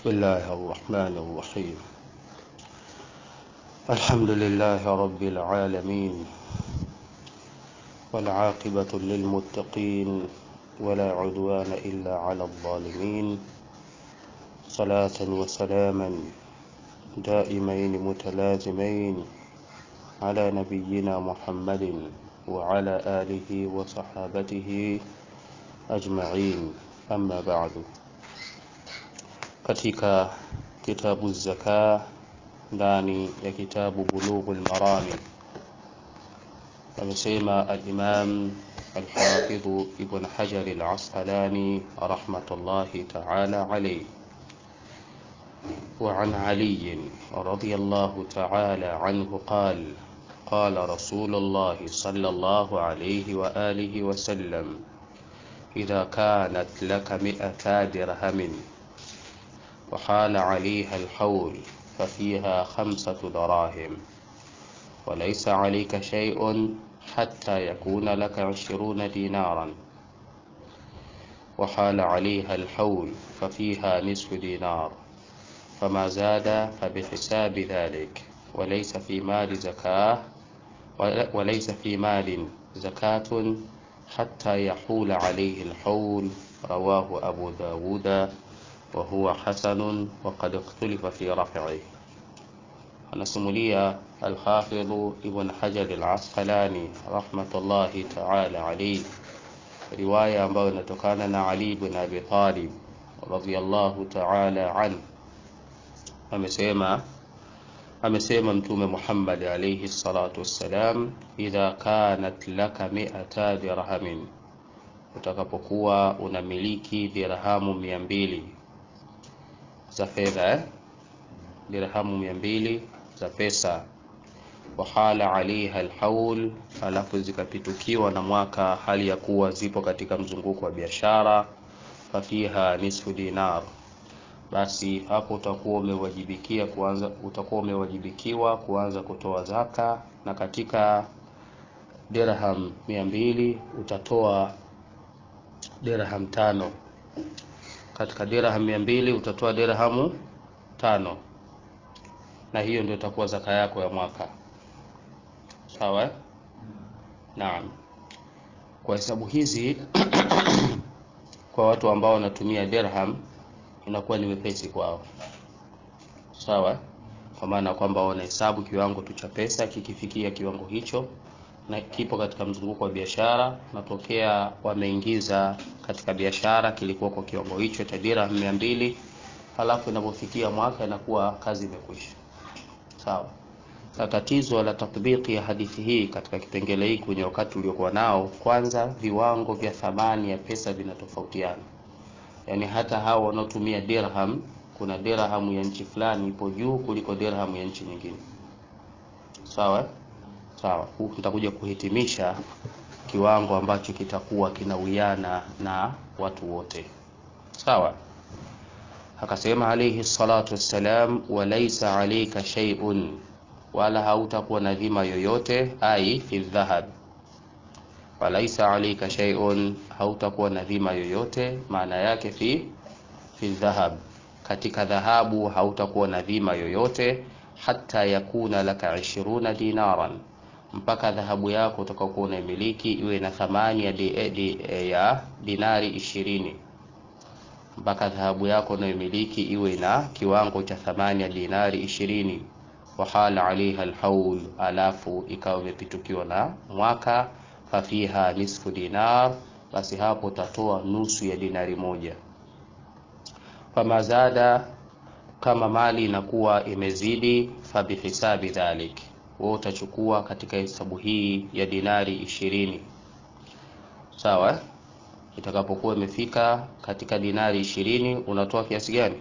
بسم الله الرحمن الرحيم الحمد لله رب العالمين والعاقبة للمتقين ولا عدوان إلا على الظالمين صلاة وسلاما دائمين متلازمين على نبينا محمد وعلى آله وصحابته أجمعين أما بعد katika kitabu zaka ndani ya kitabu bulughul marami amesema al-Imam al-Hafidh Ibn Hajar al-Asqalani rahmatullahi ta'ala alayhi وعن علي رضي الله تعالى عنه قال قال رسول الله صلى الله عليه وآله وسلم إذا كانت لك مئتا درهم وحال عليها الحول ففيها خمسة دراهم وليس عليك شيء حتى يكون لك عشرون دينارا وحال عليها الحول ففيها نصف دينار فما زاد فبحساب ذلك وليس في مال زكاة وليس في مال زكاة حتى يحول عليه الحول رواه أبو داود وهو حسن وقد اختلف في رفعه anasimulia Alhafidhu Ibn Hajar Al-Asqalani rahmatullahi ta'ala alayhi, riwaya ambayo inatokana na Ali ibn Abi Talib radhiyallahu ta'ala an, amesema amesema Mtume Muhammad alayhi salatu wassalam, idha kanat laka mi'ata dirhamin, utakapokuwa unamiliki dirhamu mia mbili za fedha eh? dirhamu mia mbili za pesa wahala alaiha alhaul, alafu zikapitukiwa na mwaka hali ya kuwa zipo katika mzunguko wa biashara, fafiha nisfu dinar, basi hapo utakuwa umewajibikia kuanza, utakuwa umewajibikiwa kuanza kutoa zaka, na katika dirham mia mbili utatoa dirham tano. Katika dirham mia mbili utatoa dirhamu tano na hiyo ndio itakuwa zaka yako ya mwaka sawa naam kwa hesabu hizi kwa watu ambao wanatumia dirham inakuwa ni wepesi kwao sawa kwa maana kwamba wanahesabu kiwango tu cha pesa kikifikia kiwango hicho na kipo katika mzunguko wa biashara natokea wameingiza katika biashara kilikuwa kwa kiwango hicho cha dirham mia mbili halafu inapofikia mwaka inakuwa kazi imekwisha sawa na tatizo la tatbiki ya hadithi hii katika kipengele hiki kwenye wakati uliokuwa nao kwanza viwango vya thamani ya pesa vinatofautiana yaani hata hao wanaotumia dirham kuna dirhamu ya nchi fulani ipo juu kuliko dirhamu ya nchi nyingine sawa sawa nitakuja kuhitimisha kiwango ambacho kitakuwa kinawiana na watu wote sawa akasema alayhi salatu wassalam walaisa alayka shay'un wala hautakuwa na dhima yoyote ai fi dhahab walaisa alayka shay'un hautakuwa na dhima yoyote maana yake fi fi dhahab katika dhahabu hautakuwa na dhima yoyote hata yakuna laka 20 dinaran mpaka dhahabu yako utakayokuwa unaimiliki iwe na thamani ya, di, di, ya dinari ishirini mpaka dhahabu yako unayomiliki iwe na kiwango cha thamani ya dinari ishirini wahala alaiha alhaul, alafu ikawa imepitukiwa na mwaka, fafiha nisfu dinar, basi hapo utatoa nusu ya dinari moja. Famazada, kama mali inakuwa imezidi, fabihisabi dhalik, wewe utachukua katika hesabu hii ya dinari ishirini, sawa itakapokuwa imefika katika dinari ishirini unatoa kiasi gani?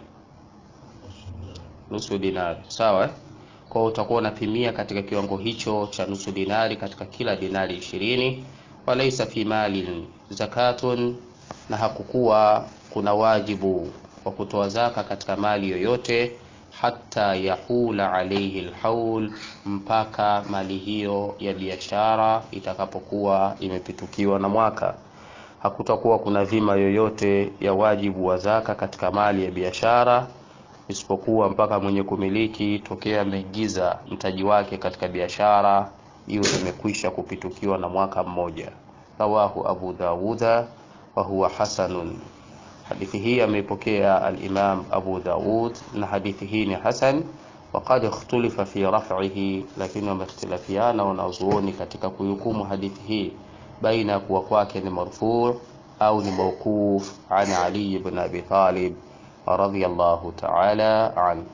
Nusu dinari, sawa. Kwa hiyo utakuwa unapimia katika kiwango hicho cha nusu dinari katika kila dinari ishirini. Walaisa fi mali zakatun, na hakukuwa kuna wajibu wa kutoa zaka katika mali yoyote, hata yahula alaihi alhaul, mpaka mali hiyo ya biashara itakapokuwa imepitukiwa na mwaka hakutakuwa kuna dhima yoyote ya wajibu wa zaka katika mali ya biashara isipokuwa mpaka mwenye kumiliki tokea ameingiza mtaji wake katika biashara iwe imekwisha kupitukiwa na mwaka mmoja. Rawahu Abu Dawuda wa huwa hasanun. Hadithi hii ameipokea al-Imam Abu Dawud na hadithi hii ni hasan waqad ikhtulifa fi raf'ihi, lakini wamehtilafiana wanazuoni katika kuhukumu hadithi hii baina ya kuwa kwake ni marfu' au ni mawquf an Ali ibn Abi Talib radhiyallahu ta'ala an.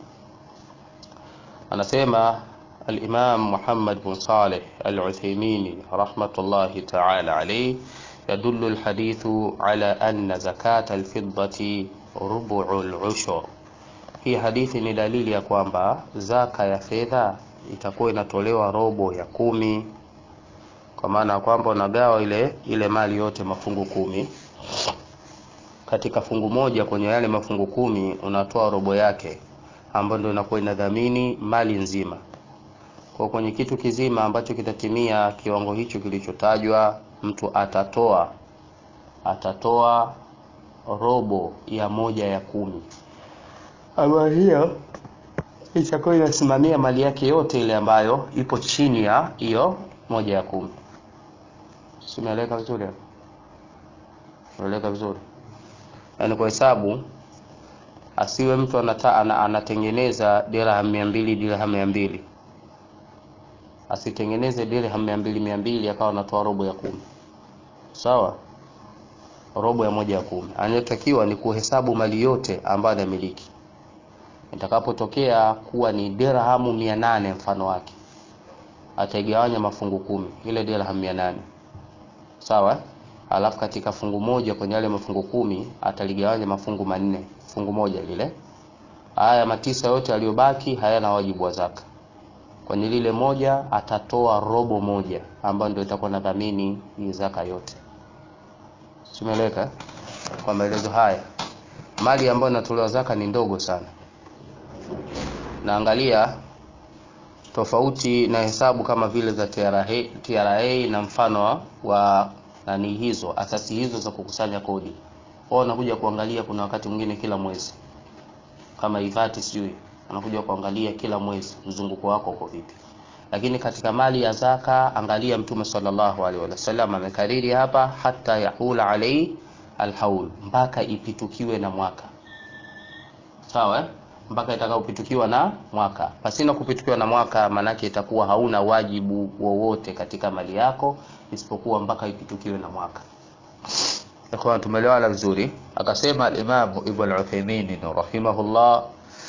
Anasema al-Imam Muhammad bin Saleh al-Uthaymeen rahmatullahi ta'ala alayhi يدل الحديث على أن زكاة الفضة ربع العشر hii hadithi ni dalili ya kwamba zaka ya fedha itakuwa inatolewa robo ya kumi, kwa maana ya kwamba unagawa ile ile mali yote mafungu kumi. Katika fungu moja kwenye yale mafungu kumi unatoa robo yake, ambayo ndio inakuwa inadhamini mali nzima. Kwa kwenye kitu kizima ambacho kitatimia kiwango hicho kilichotajwa, mtu atatoa atatoa robo ya moja ya kumi ambayo hiyo itakuwa inasimamia mali yake yote ile ambayo ipo chini ya hiyo moja ya kumi. Simeeleka vizuri hapo? Unaeleka vizuri? Yaani kwa hesabu asiwe mtu anata, ana, anatengeneza dirham mia mbili dirham mia mbili asitengeneze dirham mia mbili mia mbili akawa anatoa robo ya kumi. Sawa, robo ya moja ya kumi. Anayotakiwa ni kuhesabu mali yote ambayo anamiliki itakapotokea kuwa ni dirhamu mia nane mfano wake ataigawanya mafungu kumi, ile dirham mia nane sawa. Alafu katika fungu moja kwenye yale mafungu kumi ataligawanya mafungu manne, fungu moja lile. Haya matisa yote aliyobaki hayana wajibu wa zaka. Kwenye lile moja atatoa robo moja, ambayo ndio itakuwa na dhamini hii zaka yote. Simeleka kwa maelezo haya, mali ambayo inatolewa zaka ni ndogo sana naangalia tofauti na hesabu kama vile za TRA, TRA na mfano wa nani hizo asasi hizo za kukusanya kodi. Wao wanakuja kuangalia, kuna wakati mwingine kila mwezi kama ivati sijui, anakuja kuangalia kila mwezi mzunguko wako uko vipi. Lakini katika mali ya zaka, angalia Mtume sallallahu alaihi wasallam amekariri hapa, hata yahula alai alhaul, mpaka ipitukiwe na mwaka, sawa eh? mpaka itakapopitukiwa na mwaka. Pasina kupitukiwa na mwaka, maanake itakuwa hauna wajibu wowote katika mali yako isipokuwa mpaka ipitukiwe na mwaka. Ikhwan, tumeelewana vizuri. Akasema al-Imam Ibn Uthaymeen rahimahullah,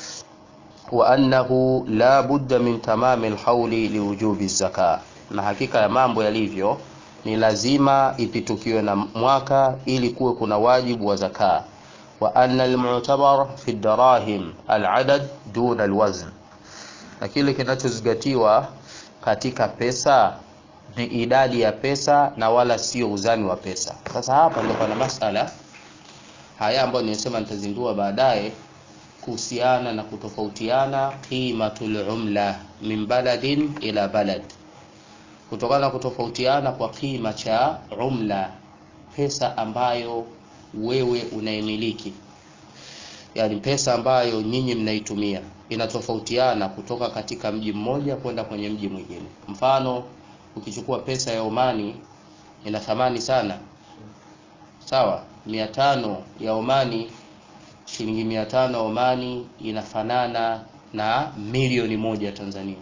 wa annahu la budda min tamami al-hawli liwujubi zaka, na hakika ya mambo yalivyo ni lazima ipitukiwe na mwaka ili kuwe kuna wajibu wa zaka wa anna almu'tabar fi darahim aladad duna alwazn, na kile kinachozingatiwa katika pesa ni idadi ya pesa na wala sio uzani wa pesa. Sasa hapa ndio pana masala haya ambayo nimesema nitazindua baadaye kuhusiana na kutofautiana qimatul umla min baladin ila balad, kutokana na kutofautiana kwa kima cha umla, pesa ambayo wewe unaimiliki, yaani pesa ambayo nyinyi mnaitumia inatofautiana kutoka katika mji mmoja kwenda kwenye mji mwingine. Mfano, ukichukua pesa ya Omani ina thamani sana, sawa. mia tano ya Omani, shilingi mia tano ya Omani inafanana na milioni moja ya Tanzania,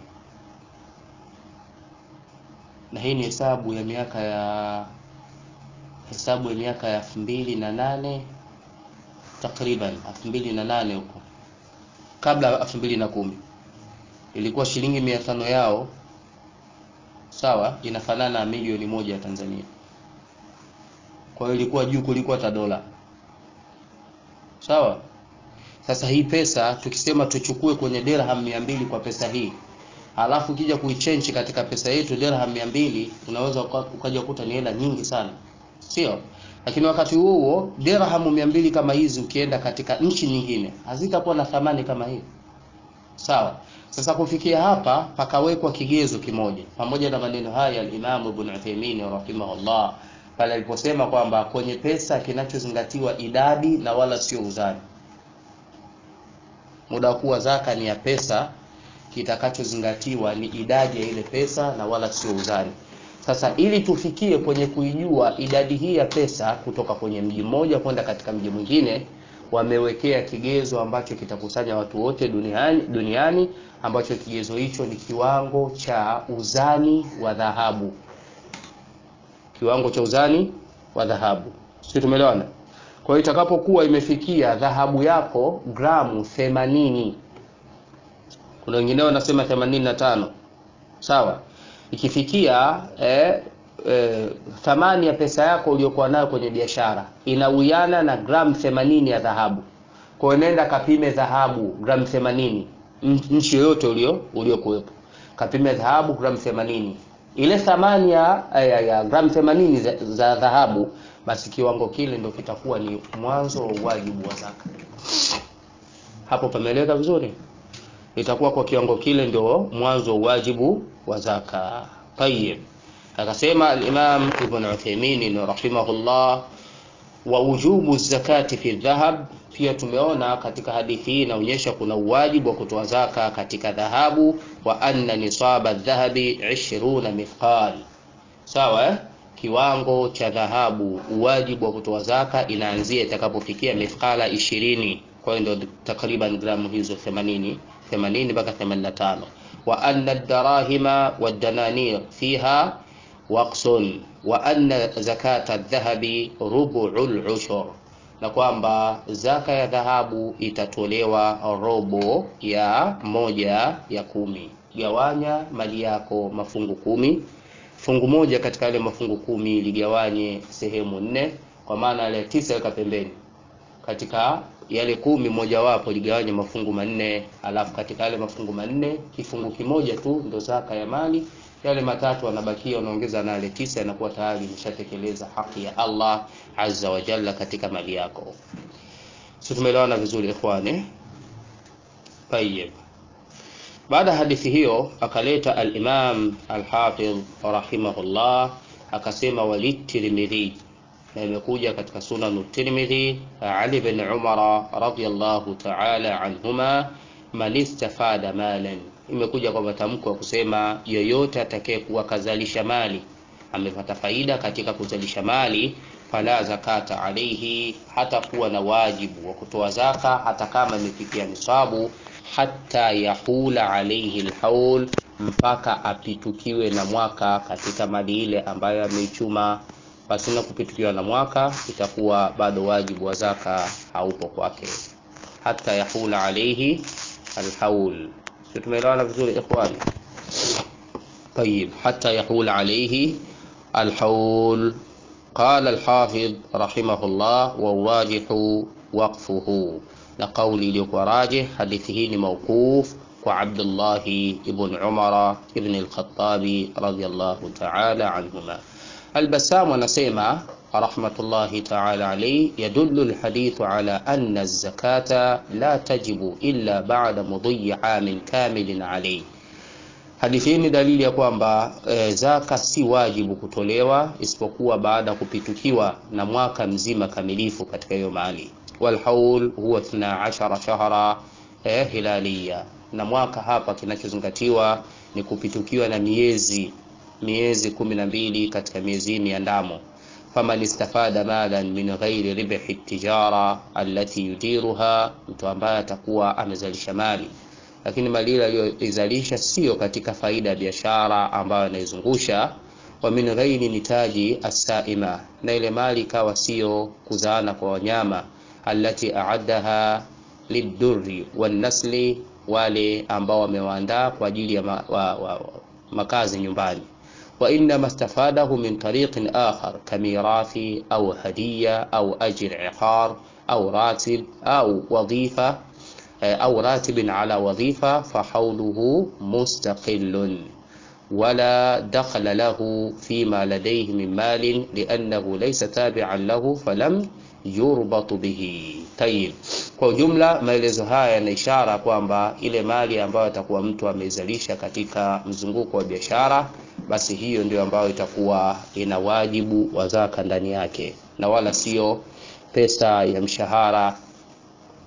na hii ni hesabu ya miaka ya hesabu ya miaka ya elfu mbili na nane takriban elfu mbili na nane huko, kabla ya elfu mbili na kumi ilikuwa shilingi mia tano yao sawa, inafanana na milioni moja ya Tanzania. Kwa hiyo ilikuwa juu kuliko hata dola sawa. Sasa hii pesa tukisema tuchukue kwenye dirham mia mbili kwa pesa hii halafu ukija kuichange katika pesa yetu dirham mia mbili unaweza ukaja kukuta ni hela nyingi sana sio lakini wakati huo huo dirhamu mia mbili kama hizi ukienda katika nchi nyingine hazitakuwa na thamani kama hii sawa sasa kufikia hapa pakawekwa kigezo kimoja pamoja na maneno haya al-Imam Ibn Uthaymeen rahimahullah pale aliposema kwamba kwenye pesa kinachozingatiwa idadi na wala sio uzani muda wa kuwa zaka ni ya pesa kitakachozingatiwa ni idadi ya ile pesa na wala sio uzani sasa ili tufikie kwenye kuijua idadi hii ya pesa kutoka kwenye mji mmoja kwenda katika mji mwingine wamewekea kigezo ambacho kitakusanya watu wote duniani, duniani ambacho kigezo hicho ni kiwango cha uzani wa dhahabu kiwango cha uzani wa dhahabu sio tumeelewana kwa hiyo itakapokuwa imefikia dhahabu yako gramu 80 kuna wengine wanasema 85 sawa ikifikia eh, eh, thamani ya pesa yako uliokuwa nayo kwenye biashara inawiana na gramu 80 ya dhahabu kwa hiyo nenda kapime dhahabu gramu 80 nchi yoyote ulio uliokuwepo kapime dhahabu gramu 80 ile thamani ya, ya, ya gramu 80 za, za dhahabu basi kiwango kile ndio kitakuwa ni mwanzo wa wajibu wa zaka hapo pameeleweka vizuri itakuwa kwa kiwango kile ndio mwanzo wa wajibu wa zaka tayib akasema al-Imam Ibn Uthaymeen rahimahullah wa wujubu zakati fi dhahab pia tumeona katika hadithi hii inaonyesha kuna uwajibu wa kutoa zaka katika dhahabu wa anna nisaba dhahabi 20 mithqal sawa eh? kiwango cha dhahabu uwajibu wa kutoa zaka inaanzia itakapofikia mithqala 20 kwa hiyo ndio takriban gramu hizo 80 80 mpaka 85 wa anna ad-darahima wad-dananir fiha waqsun wa anna zakata adh-dhahabi rubu'ul ushur na kwamba zaka ya dhahabu itatolewa robo ya moja ya kumi gawanya mali yako mafungu kumi fungu moja katika yale mafungu kumi ligawanye sehemu nne kwa maana yale tisa weka pembeni katika yale kumi mojawapo ligawanye mafungu manne alafu katika yale mafungu manne kifungu kimoja tu ndo zaka ya mali yale matatu anabakia unaongeza na yale tisa yanakuwa tayari imeshatekeleza haki ya Allah azza wa jalla katika mali yako sisi tumeelewana vizuri ikhwani tayyib baada hadithi hiyo akaleta al-Imam al-Hafidh rahimahullah akasema walitirmidhi na imekuja katika sunan Tirmidhi Ali bin Umar radhiyallahu ta'ala anhuma man istafada malan imekuja kwa matamko ya kusema yoyote atakayekuwa kazalisha mali amepata faida katika kuzalisha mali fala zakata alaihi hata kuwa na wajibu wa kutoa zaka hata kama imefikia nisabu hata yahula alaihi alhaul mpaka apitukiwe na mwaka katika mali ile ambayo ameichuma pasina kupitukiwa na mwaka itakuwa bado wajibu wa zaka haupo kwake hata yahula alaihi alhaul sio tumeelewana vizuri ikhwani طيب حتى يحول عليه الحول قال الحافظ رحمه الله والراجح وقفه لقول لقراجه حديثه موقوف وعبد الله بن عمر بن الخطاب رضي الله تعالى عنهما البسام ونسيما رحمة الله تعالى عليه يدل الحديث على أن الزكاة لا تجب إلا بعد مضي عام كامل عليه hadithi hii ni dalili ya kwamba e, zaka si wajibu kutolewa isipokuwa baada ya kupitukiwa na mwaka mzima kamilifu katika hiyo mali walhaul huwa 12 shahra e, hilaliya na mwaka hapa kinachozingatiwa ni kupitukiwa na miezi miezi kumi na mbili katika miezi ya ndamo faman istafada malan min ghairi ribhi tijara allati yudiruha mtu ambaye atakuwa amezalisha mali lakini mali ile aliyoizalisha sio katika faida ya biashara ambayo anaizungusha wa min ghairi nitaji asaima na ile mali ikawa sio kuzaana kwa wanyama allati aaddaha lidurri wanasli wale ambao wamewaandaa kwa ajili ya ma, wa, wa, makazi nyumbani wa inma istafadahu min tariqin akhar kamirathi au hadiya au ajr iqar au ratib au wadhifa أو راتب على وظيفة فحوله مستقل ولا دخل له فيما لديه من مال لأنه ليس تابعا له فلم يربط به طيب kwa ujumla maelezo haya yana ishara kwamba ile mali ambayo atakuwa mtu ameizalisha katika mzunguko wa biashara basi hiyo ndio ambayo itakuwa ina wajibu wa zaka ndani yake na wala sio pesa ya mshahara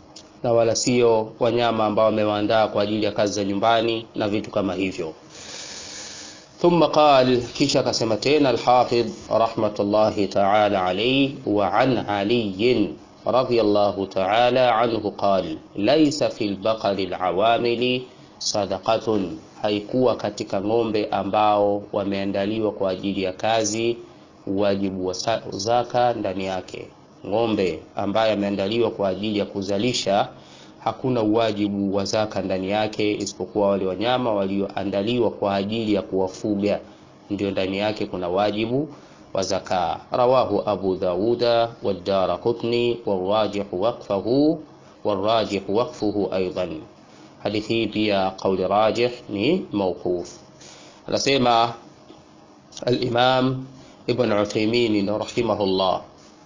na wala sio wanyama ambao wamewaandaa kwa ajili ya kazi za nyumbani na vitu kama hivyo ثم قال كيشا كسمتين الحافظ رحمة الله تعالى عليه وعن علي رضي الله تعالى عنه قال ليس في البقر العوامل صدقة haikuwa katika ng'ombe ambao wameandaliwa kwa ajili ya kazi wajibu wa zaka ndani yake ng'ombe ambaye ameandaliwa kwa ajili ya kuzalisha hakuna uwajibu wa zaka ndani yake isipokuwa wale wanyama walioandaliwa kwa ajili ya kuwafuga ndio ndani yake kuna wajibu wa zaka rawahu abu dauda wadara qutni warajihu waqfahu warajihu waqfuhu aidan hadithi hii pia qauli rajih ni mawquf anasema alimam ibn uthaymin rahimahullah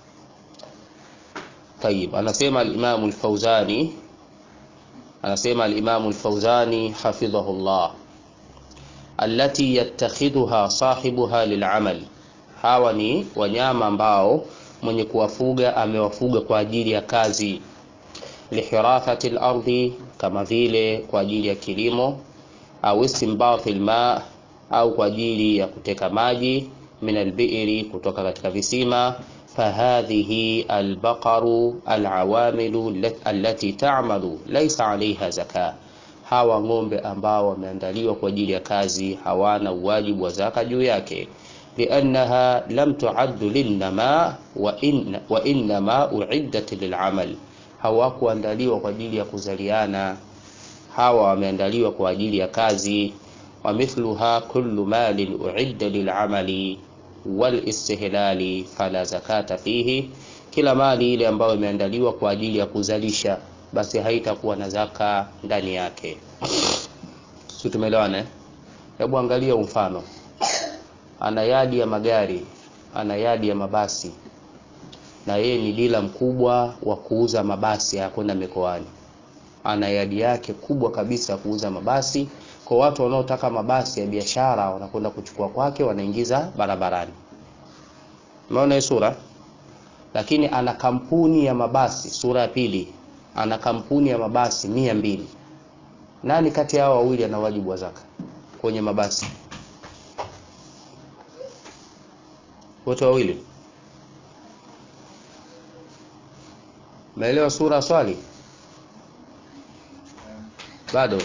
طيب anasema alimamu alfauzani anasema alimamu alfauzani hafidhahullah allati yattakhidhuha sahibuha lilamal hawa ni wanyama ambao mwenye kuwafuga amewafuga kwa ajili ya kazi lihirathati lardi kama vile kwa ajili ya kilimo au istinbati lma au kwa ajili ya kuteka maji min albiri kutoka katika visima فهذه البقر العوامل التي تعمل ليس عليها زكاة hawa ng'ombe ambao wameandaliwa kwa ajili ya kazi hawana uwajibu wa zaka juu yake liannaha lam tuaddu linnama wa, in, wa innama uiddat lilamal hawakuandaliwa kwa ajili ya kuzaliana hawa wameandaliwa kwa ajili ya kazi wa mithluha kullu malin uidda lilamali walistihlali fala zakata fihi, kila mali ile ambayo imeandaliwa kwa ajili ya kuzalisha basi haitakuwa na zaka ndani yake. Si tumeelewana? Hebu angalia mfano, ana yadi ya magari, ana yadi ya mabasi, na yeye ni dila mkubwa wa kuuza mabasi ya kwenda mikoani. Ana yadi yake kubwa kabisa ya kuuza mabasi kwa watu wanaotaka mabasi ya biashara wanakwenda kuchukua kwake, wanaingiza barabarani. Umeona hii sura? Lakini ana kampuni ya mabasi, sura ya pili, ana kampuni ya mabasi mia mbili. Nani kati ya hao wawili ana wajibu wa zaka kwenye mabasi? Wote wawili. Umeelewa sura swali? Bado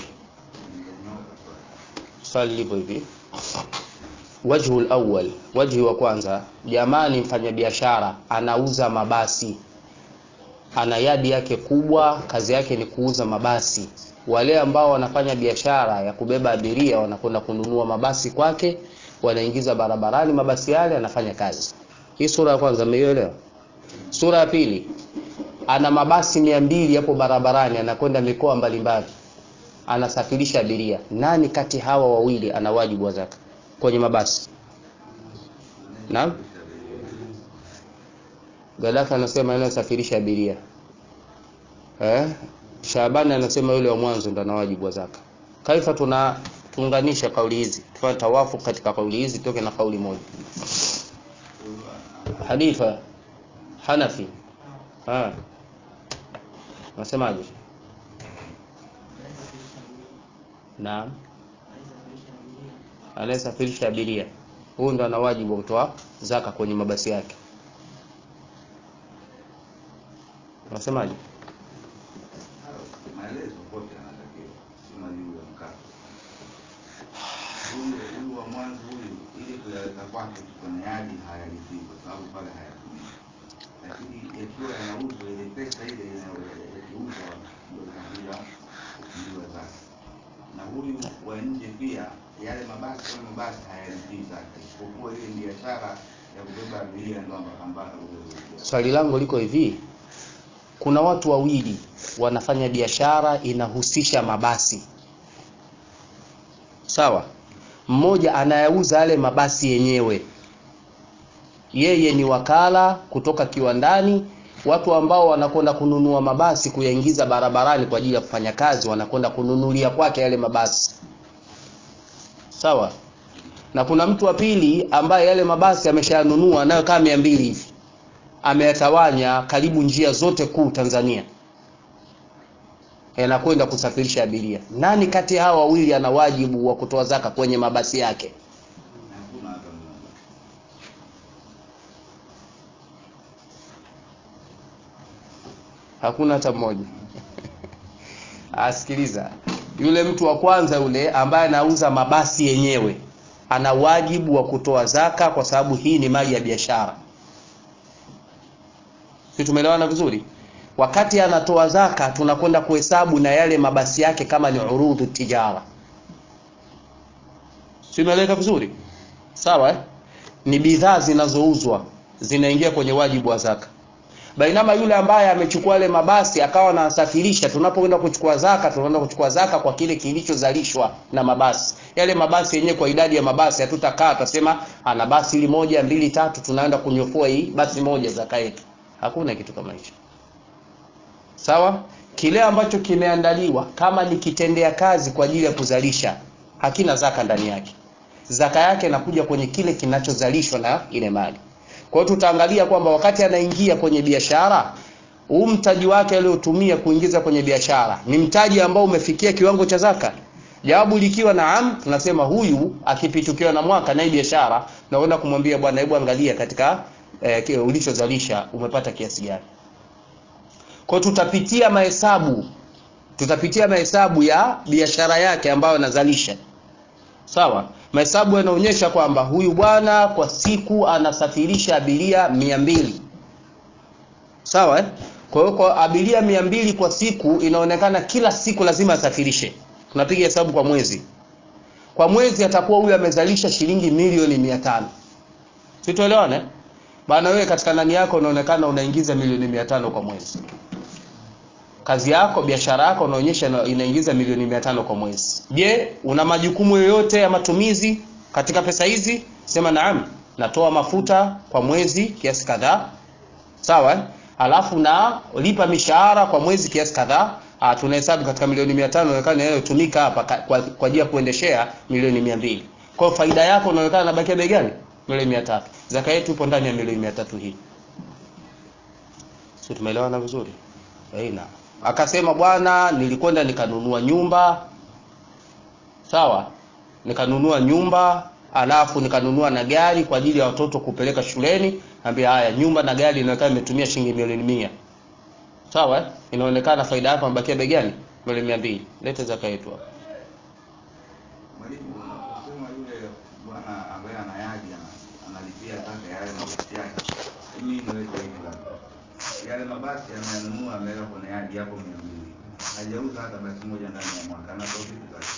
swali lipo hivi wajhu lawal wajhi wa kwanza jamani mfanyabiashara anauza mabasi ana yadi yake kubwa kazi yake ni kuuza mabasi wale ambao wanafanya biashara ya kubeba abiria wanakwenda kununua mabasi kwake wanaingiza barabarani mabasi yale anafanya kazi hii sura ya kwanza mmeielewa sura ya pili ana mabasi mia mbili hapo barabarani anakwenda mikoa mbalimbali anasafirisha abiria nani kati hawa wawili ana wajibu wa zaka kwenye mabasi naam Gaddafi anasema anayesafirisha abiria eh Shabani anasema yule wa mwanzo ndo ana wajibu wa zaka kaifa tuna tuunganisha kauli hizi tufanye tawafu katika kauli hizi toke na kauli moja Hanifa Hanafi ah nasemaje Naam. Anayesafirisha abiria. Huyu ndo ana wajibu wa kutoa zaka kwenye mabasi yake. Unasemaje? maelezo kote anatakiwa, sio juu ya mkato. Huyu huyu wa mwanzo huyu, ili kuyaweka kwake tu kwenye yadi hayalipii kwa sababu pale hayatumiki, lakini yakiwa yanauzwa, ile pesa ile inayo- yakiuzwa ndio inabida kufungiwa zake. Na huyu wa nje pia, yale mabasi kama mabasi hayalipii zake, isipokuwa ile biashara ya kubeba abiria ndo ambako Swali langu liko hivi. Kuna watu wawili wanafanya biashara inahusisha mabasi. Sawa? Mmoja anayauza yale mabasi yenyewe. Yeye ni wakala kutoka kiwandani. Watu ambao wanakwenda kununua mabasi kuyaingiza barabarani kwa ajili ya kufanya kazi wanakwenda kununulia kwake yale mabasi. Sawa? Na kuna mtu wa pili ambaye yale mabasi ameshayanunua nayo kama mia mbili hivi ameyatawanya karibu njia zote kuu Tanzania. yanakwenda kusafirisha abiria. Nani kati ya hawa wawili ana wajibu wa kutoa zaka kwenye mabasi yake? Hakuna hata mmoja. Hakuna hata mmoja. Asikiliza, yule mtu wa kwanza yule ambaye anauza mabasi yenyewe ana wajibu wa kutoa zaka, kwa sababu hii ni mali ya biashara. Si tumeelewana vizuri? Wakati anatoa zaka, tunakwenda kuhesabu na yale mabasi yake kama ni urudhu tijara. Si umeeleweka vizuri? Sawa eh? Ni bidhaa zinazouzwa zinaingia kwenye wajibu wa zaka. Bainama yule ambaye amechukua yale mabasi akawa anasafirisha, tunapoenda kuchukua zaka, tunaenda kuchukua zaka kwa kile kilichozalishwa na mabasi. Yale mabasi yenyewe kwa idadi ya mabasi hatutakaa tutasema ana basi hili moja, mbili, tatu, tunaenda kunyofua hii basi moja zaka yetu. Hakuna kitu kama hicho. Sawa? Kile ambacho kimeandaliwa kama ni kitendea kazi kwa ajili ya kuzalisha, hakina zaka ndani yake. Zaka yake inakuja kwenye kile kinachozalishwa na ile mali. Kwa hiyo tutaangalia kwamba wakati anaingia kwenye biashara, huu mtaji wake aliotumia kuingiza kwenye biashara ni mtaji ambao umefikia kiwango cha zaka. Jawabu likiwa naam, tunasema huyu akipitukiwa na mwaka na hii biashara, naenda kumwambia bwana, hebu angalia katika eh, ulichozalisha umepata kiasi gani. Kwa hiyo tutapitia mahesabu, tutapitia mahesabu ya biashara yake ambayo anazalisha. Sawa, mahesabu yanaonyesha kwamba huyu bwana kwa siku anasafirisha abiria mia mbili. Sawa eh? Kwa hiyo kwa abiria mia mbili kwa siku inaonekana kila siku lazima asafirishe. Tunapiga hesabu kwa mwezi. Kwa mwezi atakuwa huyu amezalisha shilingi milioni mia tano. Situelewane? Eh? Bana wewe katika ndani yako unaonekana unaingiza milioni mia tano kwa mwezi. Kazi yako, biashara yako unaonyesha inaingiza milioni mia tano kwa mwezi. Je, una majukumu yoyote ya matumizi katika pesa hizi? Sema naam, natoa mafuta kwa mwezi kiasi kadhaa. Sawa? eh? Alafu na lipa mishahara kwa mwezi kiasi kadhaa. Ah, tunahesabu katika milioni mia tano inaonekana inayotumika hapa ka- kwa kwa ajili ya kuendeshea milioni mia mbili. Kwa hiyo faida yako inaonekana inabakia bei gani? Milioni mia tatu. Zaka yetu ipo ndani ya milioni mia tatu hii. Sio, tumeelewana vizuri? Aina. Akasema bwana, nilikwenda nikanunua nyumba. Sawa? Nikanunua nyumba, alafu nikanunua na gari kwa ajili ya watoto kupeleka shuleni. Ambia haya, nyumba na gari inaonekana imetumia shilingi milioni mia. Sawa? eh? Inaonekana faida yako imebakia bei gani? Milioni mia mbili. Leta zaka yetu hapa. Mwalimu, unaposema yule bwana ambaye anayaji ana- analipia zaka ya yale mabasi yake, mimi niweke hivi labda, yale mabasi anayanunua ameweka kwenye yadi hapo mia mbili, hajauza hata basi moja ndani ya mwaka, anatoa vipi zake?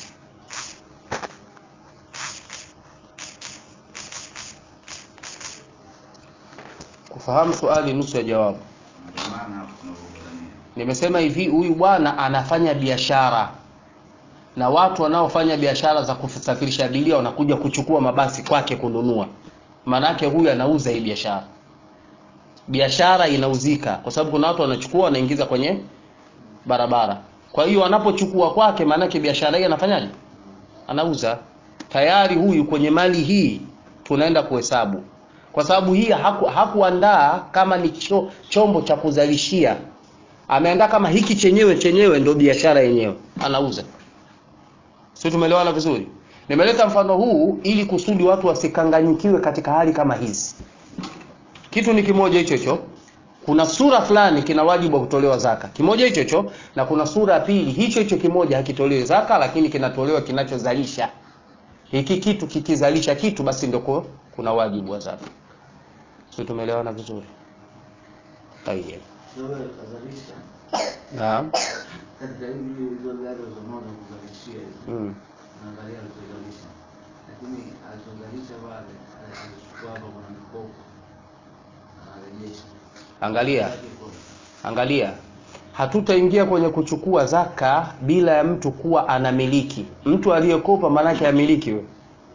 Kufahamu swali nusu ya jawabu. Ndio maana hapo tunavyodhania. Nimesema hivi, huyu bwana anafanya biashara na watu wanaofanya biashara za kusafirisha abiria wanakuja kuchukua mabasi kwake kununua. Maanake huyu anauza hii biashara, biashara inauzika, kwa sababu kuna watu wanachukua wanaingiza kwenye barabara. Kwa hiyo wanapochukua kwake, maanake biashara hii anafanyaje? Anauza. Tayari huyu kwenye mali hii tunaenda kuhesabu, kwa sababu hii haku, hakuandaa kama ni cho, chombo cha kuzalishia ameandaa kama hiki chenyewe chenyewe ndio biashara yenyewe anauza sio tumeelewana vizuri nimeleta mfano huu ili kusudi watu wasikanganyikiwe katika hali kama hizi kitu ni kimoja hicho hicho kuna sura fulani kina wajibu wa kutolewa zaka kimoja hicho hicho na kuna sura ya pili hicho hicho kimoja hakitolewi zaka lakini kinatolewa kinachozalisha hiki kitu kikizalisha kitu basi ndio kuna wajibu wa zaka sio tumeelewana vizuri Tayeb. Wewe ukazalisha Naam. katika hivi hizo gari ulizonazo kuzalishia hizo, Mm. naangalia alizozalisha, lakini alizozalisha pale alichukua hapa, kuna mikopo anarejesha Angalia, Yake iko- angalia, hatutaingia kwenye kuchukua zaka bila ya mtu kuwa anamiliki. Mtu aliyekopa maanake amiliki we.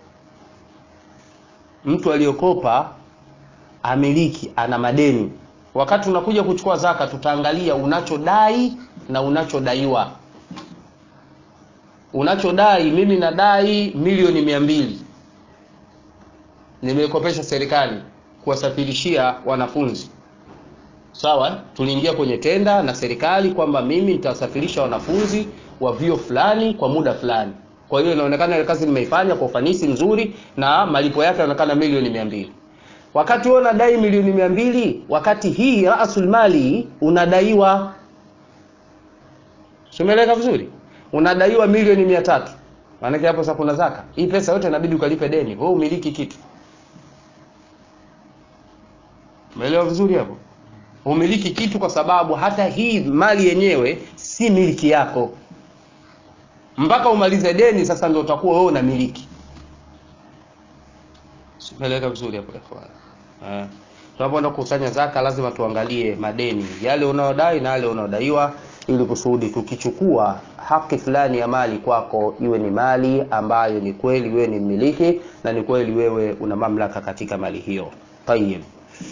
Mtu aliyekopa amiliki, ana madeni. Wakati unakuja kuchukua zaka, tutaangalia unachodai na unachodaiwa. Unachodai, mimi nadai milioni mia mbili nimeikopesha serikali kuwasafirishia wanafunzi sawa tuliingia kwenye tenda na serikali kwamba mimi nitawasafirisha wanafunzi wa vyuo fulani kwa muda fulani kwa hiyo inaonekana ile kazi nimeifanya kwa ufanisi mzuri na malipo yake yanaonekana milioni mia mbili wakati wewe unadai milioni mia mbili wakati hii rasul mali unadaiwa simeleka vizuri unadaiwa milioni mia tatu maanake hapo sasa kuna zaka hii pesa yote inabidi ukalipe deni wewe umiliki kitu umeelewa vizuri hapo umiliki kitu kwa sababu hata hii mali yenyewe si miliki yako mpaka umalize deni sasa ndio utakuwa wewe unamiliki simeleka vizuri hapo ikhwan eh tunapoenda kukusanya zaka lazima tuangalie madeni yale unaodai na yale unaodaiwa ili kusudi tukichukua haki fulani ya mali kwako iwe ni mali ambayo ni kweli wewe ni mmiliki na ni kweli wewe una mamlaka katika mali hiyo tayib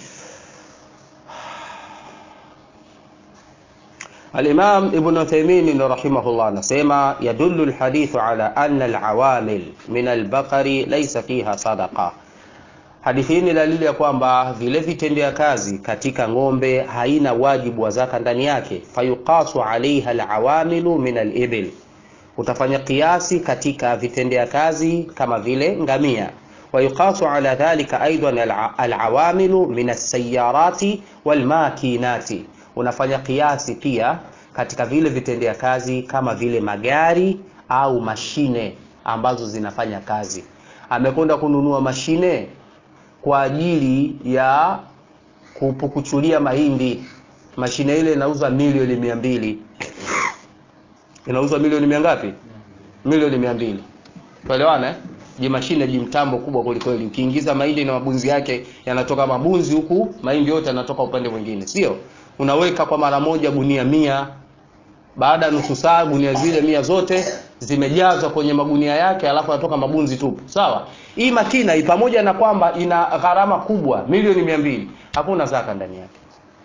الإمام ابن عثيمين رحمه الله نسيما يدل الحديث على أن العوامل من البقر ليس فيها صدقة hadithi hii ni dalili ya kwamba vile vitendea kazi katika ng'ombe haina wajibu wa zaka ndani yake fayuqasu alaiha alawamilu min alibil utafanya kiasi katika vitendea kazi kama vile ngamia wayuqasu ala dhalika aidan alawamilu min alsayarati walmakinati unafanya kiasi pia katika vile vitendea kazi kama vile magari au mashine ambazo zinafanya kazi amekwenda kununua mashine kwa ajili ya kupukuchulia mahindi mashine ile inauza milioni mia mbili inauzwa milioni mia ngapi milioni mia mbili tuelewana eh? ji mashine ji mtambo kubwa kwelikweli ukiingiza mahindi na mabunzi yake yanatoka mabunzi huku mahindi yote yanatoka upande mwingine sio unaweka kwa mara moja gunia mia baada ya nusu saa gunia zile mia zote zimejazwa kwenye magunia yake alafu anatoka mabunzi tupu sawa hii makina hii pamoja na kwamba ina gharama kubwa milioni mia mbili hakuna zaka ndani yake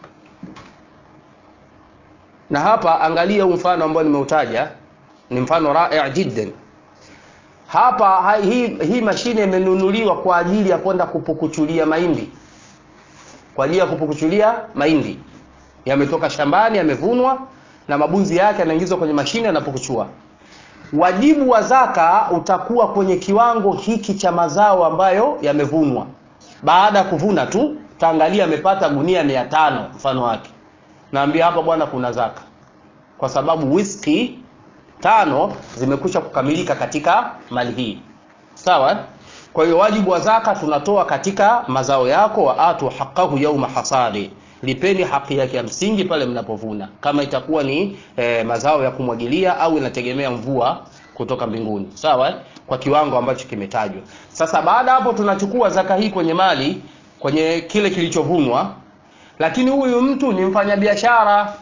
na hapa angalia huu mfano ambao nimeutaja ni mfano rai jiddan hapa ha, hii, hii mashine imenunuliwa kwa ajili ya kwenda kupukuchulia mahindi kwa ajili ya kupukuchulia mahindi yametoka shambani yamevunwa na mabunzi yake yanaingizwa kwenye mashine yanapukuchua wajibu wa zaka utakuwa kwenye kiwango hiki cha mazao ambayo yamevunwa baada ya kuvuna tu taangalia amepata gunia mia tano mfano wake naambia hapa bwana kuna zaka kwa sababu whisky tano zimekwisha kukamilika katika mali hii sawa kwa hiyo wajibu wa zaka tunatoa katika mazao yako wa atu haqahu yauma hasadi lipeni haki yake ya msingi pale mnapovuna kama itakuwa ni e, mazao ya kumwagilia au inategemea mvua kutoka mbinguni sawa eh? kwa kiwango ambacho kimetajwa sasa baada hapo tunachukua zaka hii kwenye mali kwenye kile kilichovunwa lakini huyu mtu ni mfanyabiashara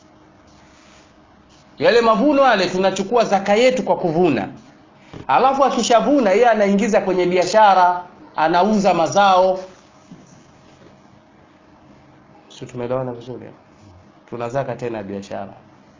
yale mavuno yale tunachukua zaka yetu kwa kuvuna alafu akishavuna yeye anaingiza kwenye biashara anauza mazao si tumeelewana vizuri tuna zaka tena biashara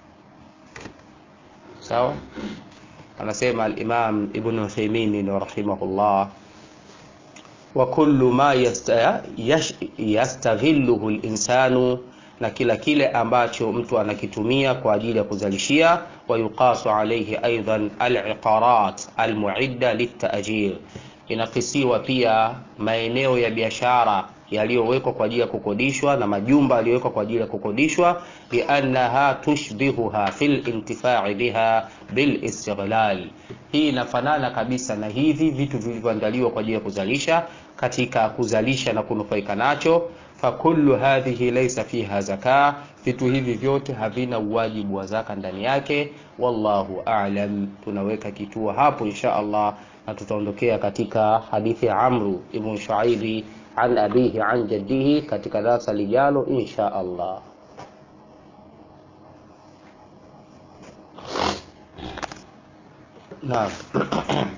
sawa anasema al-Imam Ibn Uthaymeen rahimahullah wa kullu ma yasta, yash, yastaghilluhu al-insanu na kila kile ambacho mtu anakitumia kwa ajili ya kuzalishia wa yuqasu alayhi aidan al-iqarat al-mu'idda lit-ta'jir inakisiwa pia maeneo ya biashara yaliyowekwa kwa ajili ya kukodishwa na majumba yaliyowekwa kwa ajili ya kukodishwa liannaha tushbihuha fil intifai biha bil istighlal hii inafanana kabisa na hivi vitu vilivyoandaliwa kwa ajili ya kuzalisha katika kuzalisha na kunufaika nacho fakullu hadhihi laysa fiha zaka vitu hivi vyote havina uwajibu wa zaka ndani yake wallahu a'lam tunaweka kituo hapo insha Allah na tutaondokea katika hadithi ya Amru ibn Shuaibi an abihi an jaddihi katika darasa lijalo insha Allah naam